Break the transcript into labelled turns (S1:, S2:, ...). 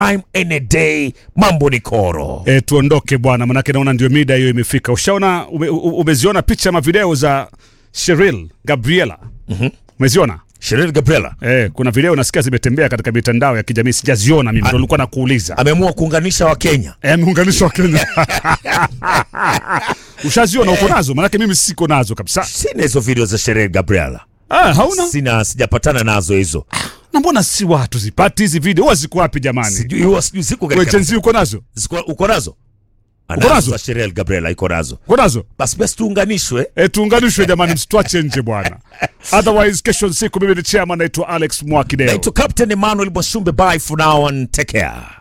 S1: anytime any day mambo ni koro
S2: E, tuondoke bwana, manake naona ndio mida hiyo imefika. Ushaona ume, u- umeziona picha ama video za Cheryl Gabriela? Umeziona?
S1: Sheryl Gabriela
S2: E, kuna video nasikia zimetembea katika mitandao ya kijamii, sijaziona mimi, ndo nilikuwa nakuuliza.
S1: ameamua kuunganisha wakenya
S2: E, ameunganishwa Kenya. Ushaziona? Uko nazo? Manake mimi siko nazo kabisa.
S1: sina hizo video za Sheryl Gabriela
S2: Ah, hauna?
S1: sina sijapatana nazo hizo
S2: Na mbona si watu zipati hizi video? Huwa ziko wapi jamani?
S1: sijui huwa sijui siku
S2: Wewe
S1: katika
S2: Gen Z uko nazo?
S1: Ziko- uko nazo
S2: Uko nazo?
S1: anazo za Sheryl Gabriela iko nazo
S2: Uko nazo?
S1: basi basi tuunganishwe
S2: E, tuunganishwe jamani, msitwache nje bwana. Otherwise kesho siku mimi ni chairman naitwa Alex Mwakideo.
S1: naitwa Captain Emmanuel Mwashumbe bye for now and take care